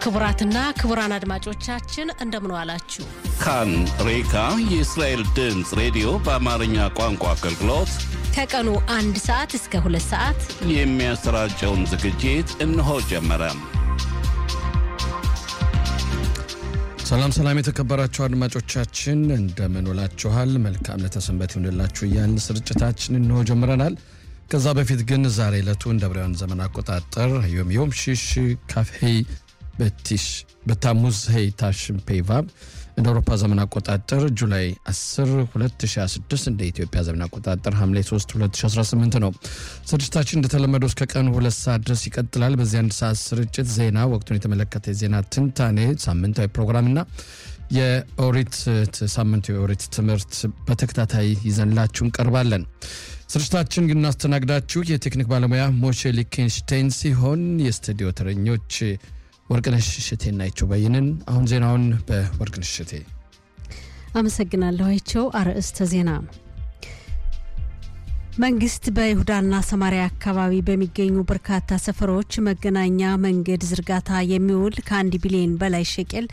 ክቡራትና ክቡራን አድማጮቻችን እንደምን ዋላችሁ። ካን ሬካ የእስራኤል ድምፅ ሬዲዮ በአማርኛ ቋንቋ አገልግሎት ከቀኑ አንድ ሰዓት እስከ ሁለት ሰዓት የሚያሰራጨውን ዝግጅት እነሆ ጀመረ። ሰላም ሰላም፣ የተከበራችሁ አድማጮቻችን እንደምን ውላችኋል? መልካም ለተሰንበት ይሁንላችሁ እያልን ስርጭታችን እንሆ ጀምረናል። ከዛ በፊት ግን ዛሬ ዕለቱ እንደ ብራውያን ዘመን አቆጣጠር ዮም ዮም ሺሽ ካፍሄይ በቲሽ በታሙዝ ሄይ ታሽን ፔቫብ እንደ አውሮፓ ዘመን አቆጣጠር ጁላይ 10 2026 እንደ ኢትዮጵያ ዘመን አቆጣጠር ሐምሌ 3 2018 ነው። ስርጭታችን እንደተለመደው እስከ ቀኑ ሁለት ሰዓት ድረስ ይቀጥላል። በዚህ አንድ ሰዓት ስርጭት ዜና፣ ወቅቱን የተመለከተ የዜና ትንታኔ፣ ሳምንታዊ ፕሮግራምና የኦሪት ሳምንቱ የኦሪት ትምህርት በተከታታይ ይዘንላችሁ እንቀርባለን። ስርጭታችን ግን እናስተናግዳችሁ የቴክኒክ ባለሙያ ሞሼ ሊኬንሽቴን ሲሆን የስቱዲዮ ተረኞች ወርቅነሽ እሸቴና አይቸው በይንን። አሁን ዜናውን በወርቅነሽ እሸቴ አመሰግናለሁ። አይቸው አርዕስተ ዜና መንግስት በይሁዳና ሰማሪያ አካባቢ በሚገኙ በርካታ ሰፈሮች መገናኛ መንገድ ዝርጋታ የሚውል ከአንድ ቢሊዮን በላይ ሸቄል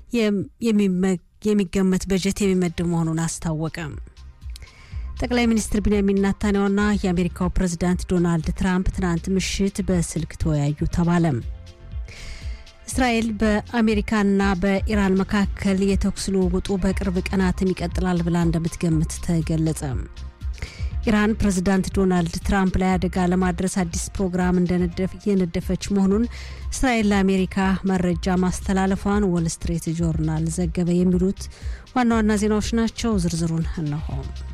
የሚገመት በጀት የሚመድብ መሆኑን አስታወቀ። ጠቅላይ ሚኒስትር ቢንያሚን ናታንያሁና የአሜሪካው ፕሬዝዳንት ዶናልድ ትራምፕ ትናንት ምሽት በስልክ ተወያዩ ተባለ። እስራኤል በአሜሪካና በኢራን መካከል የተኩስ ልውውጡ በቅርብ ቀናትም ይቀጥላል ብላ እንደምትገምት ተገለጸ። ኢራን ፕሬዝዳንት ዶናልድ ትራምፕ ላይ አደጋ ለማድረስ አዲስ ፕሮግራም እየነደፈች መሆኑን እስራኤል ለአሜሪካ መረጃ ማስተላለፏን ወል ስትሪት ጆርናል ዘገበ። የሚሉት ዋና ዋና ዜናዎች ናቸው። ዝርዝሩን እነሆ።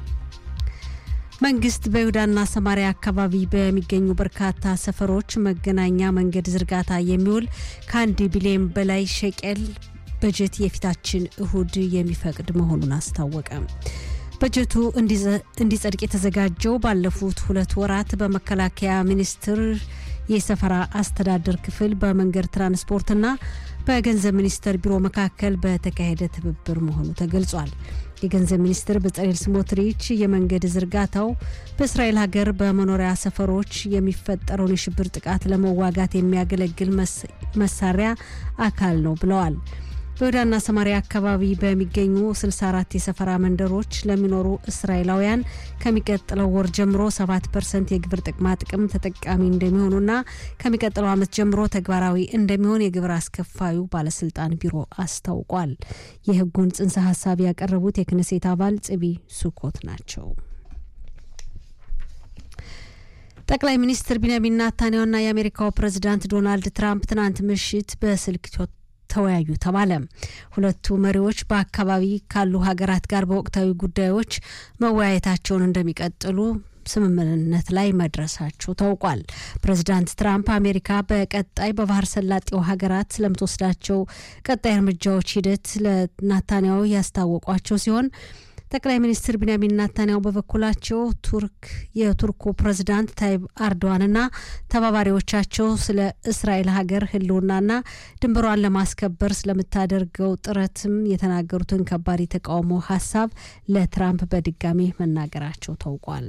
መንግስት በይሁዳና ሰማሪያ አካባቢ በሚገኙ በርካታ ሰፈሮች መገናኛ መንገድ ዝርጋታ የሚውል ከአንድ ቢሊዮን በላይ ሸቄል በጀት የፊታችን እሁድ የሚፈቅድ መሆኑን አስታወቀ። በጀቱ እንዲጸድቅ የተዘጋጀው ባለፉት ሁለት ወራት በመከላከያ ሚኒስቴር የሰፈራ አስተዳደር ክፍል በመንገድ ትራንስፖርትና በገንዘብ ሚኒስቴር ቢሮ መካከል በተካሄደ ትብብር መሆኑ ተገልጿል። የገንዘብ ሚኒስትር በጸሌል ስሞትሪች የመንገድ ዝርጋታው በእስራኤል ሀገር በመኖሪያ ሰፈሮች የሚፈጠረውን የሽብር ጥቃት ለመዋጋት የሚያገለግል መሳሪያ አካል ነው ብለዋል። በይሁዳና ሰማሪያ አካባቢ በሚገኙ 64 የሰፈራ መንደሮች ለሚኖሩ እስራኤላውያን ከሚቀጥለው ወር ጀምሮ 7 ፐርሰንት የግብር ጥቅማ ጥቅም ተጠቃሚ እንደሚሆኑና ከሚቀጥለው ዓመት ጀምሮ ተግባራዊ እንደሚሆን የግብር አስከፋዩ ባለስልጣን ቢሮ አስታውቋል። የህጉን ጽንሰ ሀሳብ ያቀረቡት የክነሴት አባል ጽቢ ሱኮት ናቸው። ጠቅላይ ሚኒስትር ቢንያሚን ናታንያሁና የአሜሪካው ፕሬዝዳንት ዶናልድ ትራምፕ ትናንት ምሽት በስልክ ተወያዩ ተባለ። ሁለቱ መሪዎች በአካባቢ ካሉ ሀገራት ጋር በወቅታዊ ጉዳዮች መወያየታቸውን እንደሚቀጥሉ ስምምነት ላይ መድረሳቸው ታውቋል። ፕሬዚዳንት ትራምፕ አሜሪካ በቀጣይ በባህር ሰላጤው ሀገራት ስለምትወስዳቸው ቀጣይ እርምጃዎች ሂደት ለናታንያሁ ያስታወቋቸው ሲሆን ጠቅላይ ሚኒስትር ቢንያሚን ናታንያሁ በበኩላቸው ቱርክ የቱርኩ ፕሬዝዳንት ታይብ አርዶዋንና ተባባሪዎቻቸው ስለ እስራኤል ሀገር ሕልውናና ድንበሯን ለማስከበር ስለምታደርገው ጥረትም የተናገሩትን ከባድ የተቃውሞ ሀሳብ ለትራምፕ በድጋሚ መናገራቸው ታውቋል።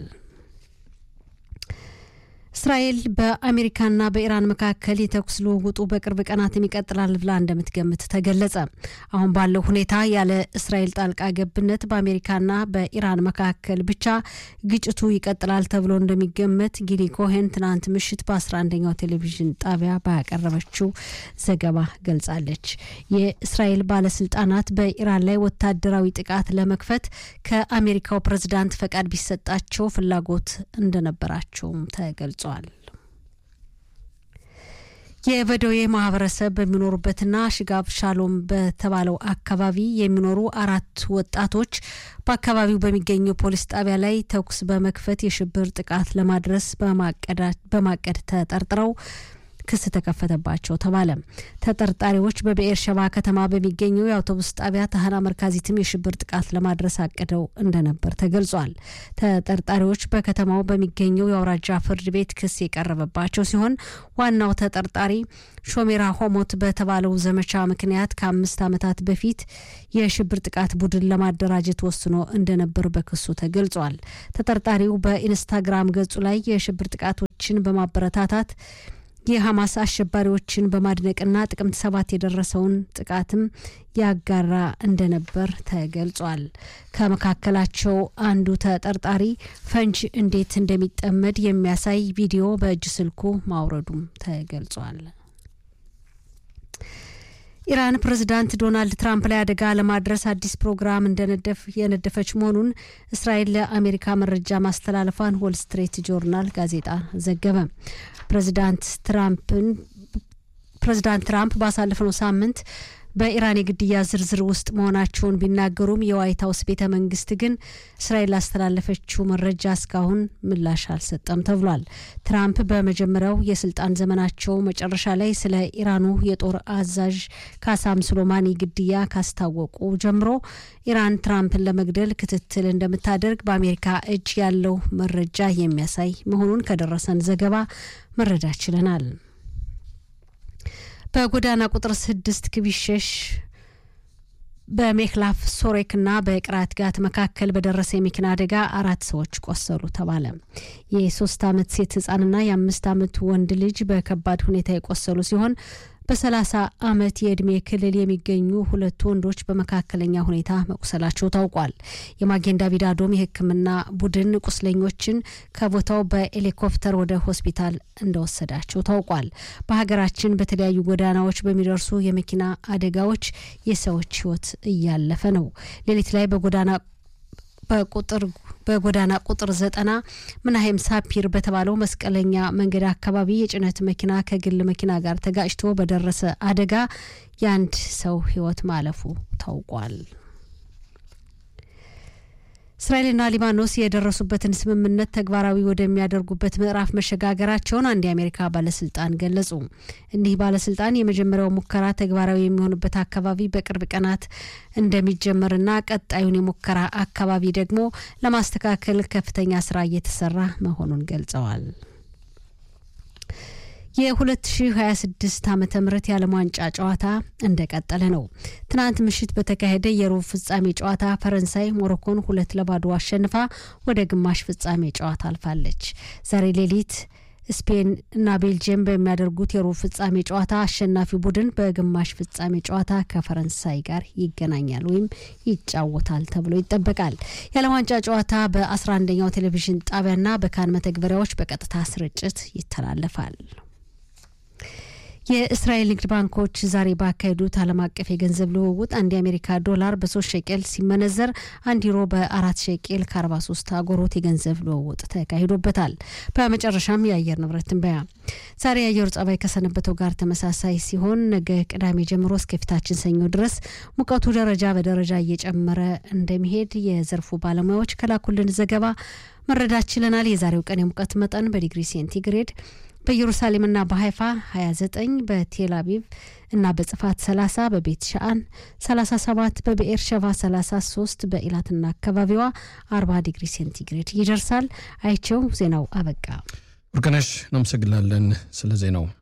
እስራኤል በአሜሪካና በኢራን መካከል የተኩስ ልውውጡ በቅርብ ቀናትም ይቀጥላል ብላ እንደምትገምት ተገለጸ። አሁን ባለው ሁኔታ ያለ እስራኤል ጣልቃ ገብነት በአሜሪካና በኢራን መካከል ብቻ ግጭቱ ይቀጥላል ተብሎ እንደሚገመት ጊሊ ኮሄን ትናንት ምሽት በ11ኛው ቴሌቪዥን ጣቢያ ባቀረበችው ዘገባ ገልጻለች። የእስራኤል ባለስልጣናት በኢራን ላይ ወታደራዊ ጥቃት ለመክፈት ከአሜሪካው ፕሬዝዳንት ፈቃድ ቢሰጣቸው ፍላጎት እንደነበራቸውም ተገልጿል። የበደዌ ማህበረሰብ በሚኖሩበትና ሽጋብ ሻሎም በተባለው አካባቢ የሚኖሩ አራት ወጣቶች በአካባቢው በሚገኘው ፖሊስ ጣቢያ ላይ ተኩስ በመክፈት የሽብር ጥቃት ለማድረስ በማቀድ ተጠርጥረው ክስ ተከፈተባቸው ተባለ። ተጠርጣሪዎች በብኤር ሸባ ከተማ በሚገኘው የአውቶቡስ ጣቢያ ታህና መርካዚትም የሽብር ጥቃት ለማድረስ አቅደው እንደነበር ተገልጿል። ተጠርጣሪዎች በከተማው በሚገኘው የአውራጃ ፍርድ ቤት ክስ የቀረበባቸው ሲሆን ዋናው ተጠርጣሪ ሾሜራ ሆሞት በተባለው ዘመቻ ምክንያት ከአምስት ዓመታት በፊት የሽብር ጥቃት ቡድን ለማደራጀት ወስኖ እንደነበር በክሱ ተገልጿል። ተጠርጣሪው በኢንስታግራም ገጹ ላይ የሽብር ጥቃቶችን በማበረታታት የሐማስ አሸባሪዎችን በማድነቅና ጥቅምት ሰባት የደረሰውን ጥቃትም ያጋራ እንደነበር ተገልጿል። ከመካከላቸው አንዱ ተጠርጣሪ ፈንጅ እንዴት እንደሚጠመድ የሚያሳይ ቪዲዮ በእጅ ስልኩ ማውረዱም ተገልጿል። ኢራን ፕሬዚዳንት ዶናልድ ትራምፕ ላይ አደጋ ለማድረስ አዲስ ፕሮግራም እንደነደፍ የነደፈች መሆኑን እስራኤል ለአሜሪካ መረጃ ማስተላለፏን ዎል ስትሪት ጆርናል ጋዜጣ ዘገበ። ፕሬዚዳንት ትራምፕን ፕሬዚዳንት ትራምፕ ባሳለፍነው ሳምንት በኢራን የግድያ ዝርዝር ውስጥ መሆናቸውን ቢናገሩም የዋይት ሀውስ ቤተ መንግስት ግን እስራኤል ላስተላለፈችው መረጃ እስካሁን ምላሽ አልሰጠም ተብሏል። ትራምፕ በመጀመሪያው የስልጣን ዘመናቸው መጨረሻ ላይ ስለ ኢራኑ የጦር አዛዥ ካሳም ሱሌማኒ ግድያ ካስታወቁ ጀምሮ ኢራን ትራምፕን ለመግደል ክትትል እንደምታደርግ በአሜሪካ እጅ ያለው መረጃ የሚያሳይ መሆኑን ከደረሰን ዘገባ መረዳት ችለናል። በጎዳና ቁጥር ስድስት ክቢሸሽ በሜክላፍ ሶሬክና በቅራት ጋት መካከል በደረሰ የመኪና አደጋ አራት ሰዎች ቆሰሉ ተባለ። የሶስት አመት ሴት ህጻንና የአምስት አመት ወንድ ልጅ በከባድ ሁኔታ የቆሰሉ ሲሆን በሰላሳ አመት የእድሜ ክልል የሚገኙ ሁለቱ ወንዶች በመካከለኛ ሁኔታ መቁሰላቸው ታውቋል። የማጌን ዳቪድ አዶም የሕክምና ቡድን ቁስለኞችን ከቦታው በሄሊኮፕተር ወደ ሆስፒታል እንደወሰዳቸው ታውቋል። በሀገራችን በተለያዩ ጎዳናዎች በሚደርሱ የመኪና አደጋዎች የሰዎች ህይወት እያለፈ ነው። ሌሊት ላይ በጎዳና በቁጥር በጎዳና ቁጥር ዘጠና ምናሄም ሳፒር በተባለው መስቀለኛ መንገድ አካባቢ የጭነት መኪና ከግል መኪና ጋር ተጋጭቶ በደረሰ አደጋ የአንድ ሰው ህይወት ማለፉ ታውቋል። እስራኤልና ሊባኖስ የደረሱበትን ስምምነት ተግባራዊ ወደሚያደርጉበት ምዕራፍ መሸጋገራቸውን አንድ የአሜሪካ ባለስልጣን ገለጹ። እኒህ ባለስልጣን የመጀመሪያው ሙከራ ተግባራዊ የሚሆንበት አካባቢ በቅርብ ቀናት እንደሚጀመርና ቀጣዩን የሙከራ አካባቢ ደግሞ ለማስተካከል ከፍተኛ ስራ እየተሰራ መሆኑን ገልጸዋል። የ2026 ዓ ም የዓለም ዋንጫ ጨዋታ እንደቀጠለ ነው። ትናንት ምሽት በተካሄደ የሩብ ፍጻሜ ጨዋታ ፈረንሳይ ሞሮኮን ሁለት ለባዶ አሸንፋ ወደ ግማሽ ፍጻሜ ጨዋታ አልፋለች። ዛሬ ሌሊት ስፔን እና ቤልጅየም በሚያደርጉት የሩብ ፍጻሜ ጨዋታ አሸናፊው ቡድን በግማሽ ፍጻሜ ጨዋታ ከፈረንሳይ ጋር ይገናኛል ወይም ይጫወታል ተብሎ ይጠበቃል። የዓለም ዋንጫ ጨዋታ በ11ኛው ቴሌቪዥን ጣቢያና በካን መተግበሪያዎች በቀጥታ ስርጭት ይተላለፋል። የእስራኤል ንግድ ባንኮች ዛሬ ባካሄዱት ዓለም አቀፍ የገንዘብ ልውውጥ አንድ የአሜሪካ ዶላር በሶስት ሸቄል ሲመነዘር አንድ ዩሮ በአራት ሸቄል ከአርባ ሶስት አጎሮት የገንዘብ ልውውጥ ተካሂዶበታል። በመጨረሻም የአየር ንብረት ትንበያ ዛሬ የአየሩ ጸባይ ከሰነበተው ጋር ተመሳሳይ ሲሆን ነገ ቅዳሜ ጀምሮ እስከፊታችን ሰኞ ድረስ ሙቀቱ ደረጃ በደረጃ እየጨመረ እንደሚሄድ የዘርፉ ባለሙያዎች ከላኩልን ዘገባ መረዳት ችለናል። የዛሬው ቀን የሙቀት መጠን በዲግሪ ሴንቲግሬድ በኢየሩሳሌምና በሀይፋ 29 በቴል አቪቭ እና በጽፋት 30 በቤት ሻአን 37 በብኤር ሸቫ 33 በኢላትና አካባቢዋ 40 ዲግሪ ሴንቲግሬድ ይደርሳል። አይቸው ዜናው አበቃ። ወርቅነሽ እናመሰግናለን ስለ ዜናው።